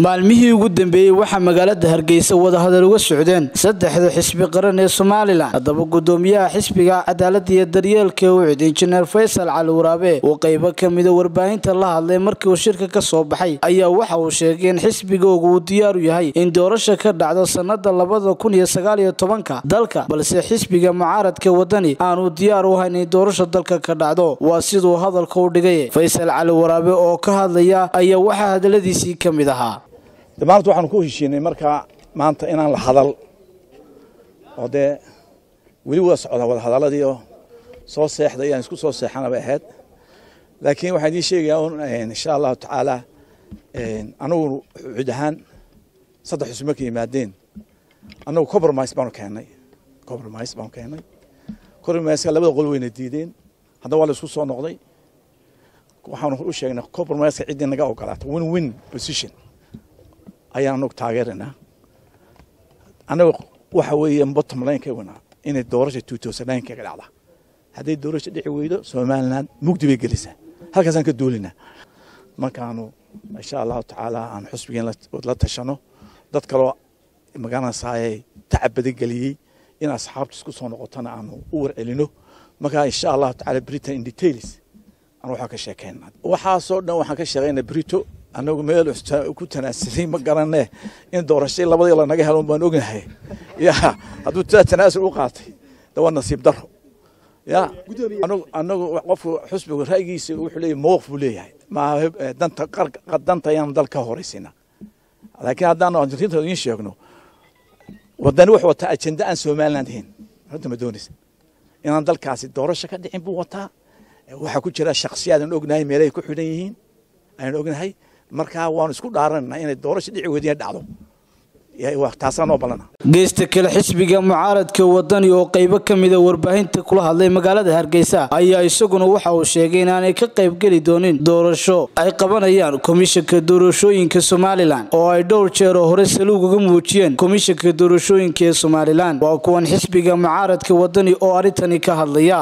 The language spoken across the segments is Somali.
maalmihii ugu dambeeyey waxaa magaalada hargeysa wadahadal uga socdeen saddexda xisbi qaran ee somalilan haddaba gudoomiyaha xisbiga cadaalada iyo daryeelka ucid injineer faysal cali waraabe oo qeybo kamida warbaahinta la hadlay markii uu shirka ka soo baxay ayaa waxa uu sheegay in xisbigooga uu diyaaru yahay in doorasha ka dhacdo sanada labada kun iyo sagaal iyo tobanka dalka balse xisbiga mucaaradka wadani aanu diyaar u hayn in doorasha dalka ka dhacdo waa siduu hadalka u dhigay faysal cali waraabe oo ka hadlaya ayaa waxaa hadaladiisii ka mid ahaa maanta waxaanu ku heshiinay markaa maanta inaan la hadal oo dee weli wada socda wada hadaladii oo soo seexda iyaan isku soo seexana bay ahayd laakiin waxaan idiin sheegayaa un insha allahu tacaala anagu cud ahaan saddex xusub markay yimaadeen annagu compromise baanu keennay compromise baanu keennay compromiseka labada qol wayna diideen haddana waa la isku soo noqday waxaanu u sheegnay compromiseka ciddii naga ogolaata win win position ayaan anagu taageeraynaa annaga waxa weeye bottom line ka wanaa inay doorasha two thousand nine kaga dhacda hadday doorasha dhici weydo somaliland mugdi bay gelisaa halkaasaan ka duulinaa markaanu insha allahu tacaala aan xusbigeen la tashano dad kaloo magaranaysaayay tacab badan geliyey in asxaabta isku soo noqotana aanu u warcelino markaa insha allahu tacaala britain in details aan waxaa ka sheekeyna waxaasoo dhan waxaan ka sheegaynaa brito annagu meel ku tanaasulay ma garanee in doorashay labadii lanaga helo baan ognahay ya hadduu taa tanaasul u qaatay de waa nasiib daro ya anagu qofku xusbigu ra'yigiisa wuxuu leeyahy mowqif buu leeyahay maaha danta danta ayaan dal ka horeysina laakiin haddaanu arrinta idiin sheegno wadani wuxuu wataa ajenda aan somaliland ahayn runta ma doonaysa inaan dalkaasi doorasho ka dhicin buu wataa waxaa ku jira shaksiyaad aan ognahay meelahay ku xidhan yihiin ayaan ognahay markaa waanu isku dhaaranana inay doorasha dhici weydiina dhacdo taasaanoo ballana geesta kale xisbiga mucaaradka wadani oo qeybo ka mida warbaahinta kula hadlay magaalada hargeysa ayaa isaguna waxa uu sheegay inaanay ka qaybgeli doonin doorasho ay qabanayaan komishanka doorashooyinka somalilan oo ay dhowr jeer oo hore saluug uga muujiyeen komishanka doorashooyinka ee somalilan waa kuwan xisbiga mucaaradka wadani oo arrintani ka hadlaya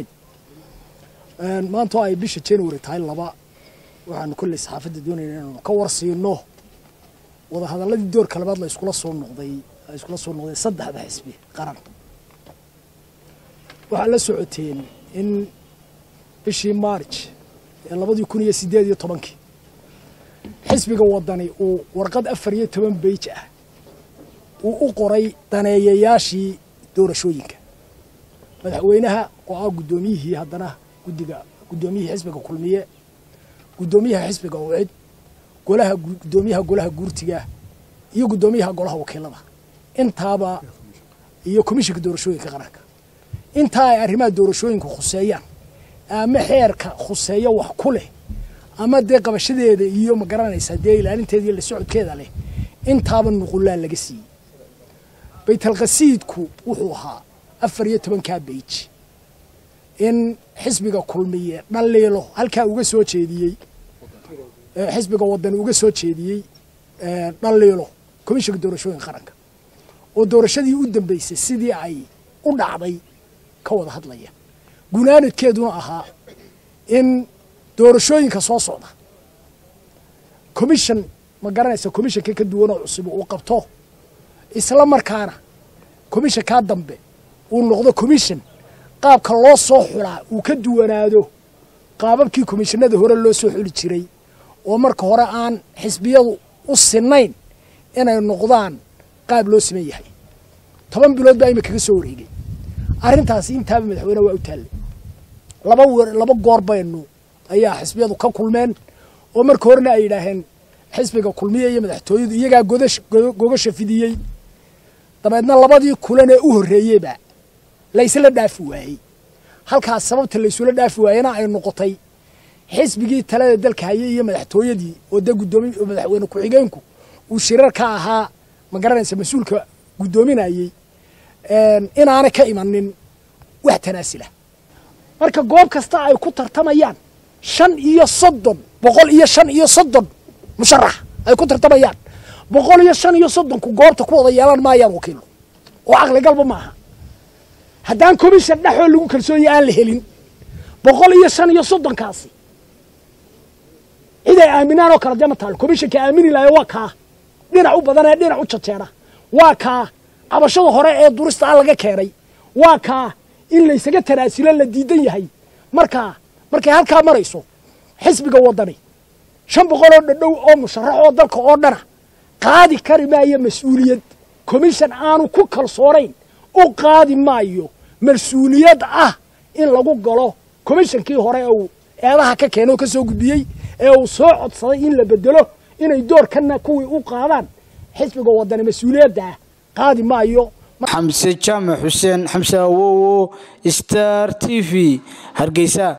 maanta ay bisha january tahay laba waxaanu kolley saxaafadda doonayna inaanu ka warsiino wadahadaladii doorka labaad la iskula soo noqday ay iskula soo noqdeen saddexda xisbi qaran waxaa la socoteen in bishii march ee labadii kun iyo siddeed iyo tobankii xisbiga wadani uu warqad afar iyo toban beij ah uu u qoray daneeyayaashii doorashooyinka madaxweynaha oo ah guddoomiyihii haddana guddiga guddoomiyihii xisbiga kulmiye guddoomiyaha xisbiga ucid golaha guddoomiyaha golaha guurtiga iyo guddoomiyaha golaha wakiilada intaaba iyo komishinka doorashooyinka qaranka intaa ay arrimaha doorashooyinka khuseeyaan ama xeerka khuseeyo wax ku leh ama dee qabashadeeda iyo ma garanaysaa dee ilaalinteeda iyo la socodkeeda leh intaaba nuqulaa laga siiyey baytalqasiidku wuxuu ahaa afar iyo tobankaa beij in xisbiga kulmiye dhaliilo halkaa uga soo jeediyey xisbiga wadani uga soo jeediyey dhaliilo komishinka doorashooyinka qaranka oo doorashadii u dambeysay sidii ay u dhacday ka wada hadlaya gunaanadkeeduna ahaa in doorashooyinka soo socda commission ma garanaysa commishanka ka duwanoo cusub uu qabto isla markaana commishankaa dambe uu noqdo commission qaabka loo soo xulaa uu ka duwanaado qaababkii komishanada hore loo soo xuli jiray oo marka hore aan xisbiyadu u sinayn inay noqdaan qaab loo siman yahay toban bilood baa imika ka soo wareegay arrintaasi intaaba madaxweyne waa u taallay laba laba goor baynu ayaa xisbiyadu ka kulmeen oo marka horena ay yidhaaheen xisbiga kulmiye iyo madaxtooyadu iyagaa godash gogasha fidiyey dabeedna labadii kulan ee u horreeyeyba laysla dhaafi waayey halkaas sababta laysula dhaafi waayena ay noqotay xisbigii talada dalka hayay iyo madaxtooyadii oo dee gudoomi madaxweyne ku-xigeenku uu shirar ka ahaa ma garanaysa mas-uulka guddoominayey inaanay ka imanin wax tanaasila marka goob kasta ay ku tartamayaan shan iyo soddon boqol iyo shan iyo soddon musharax ay ku tartamayaan boqol iyo shan iyo soddonku goobta ku wada yeelan maayaan wakiilo oo caqligalba ma aha haddaan commission dhexoo lagu kalsoonye aan la helin boqol iyo shan iyo soddonkaasi cid ay aaminaan oo kale dee ma taalo commissionka aamini lahayo waa kaa dhinac u badan ee dhinac u jajeera waa kaa cabashada hore ee durista a laga keenay waa kaa in laysaga tanaasilo la diidan yahay markaa markay halkaa marayso xisbiga waddani shan boqoloo dhadhow oo musharax oo dalka oo dhana qaadi kari maayo mas-uuliyad commission aanu ku kalsoonayn u qaadi maayo mas-uuliyad ah in lagu galo commishonkii hore ee uu eedaha ka keenay oo ka soo gudbiyey ee uu soo codsaday in la bedelo inay doorkanna kuwii u qaadaan xisbiga waddani mas-uuliyadda ah qaadi maayo xamse jaamac xuseen xamse awowo star t v hargeysa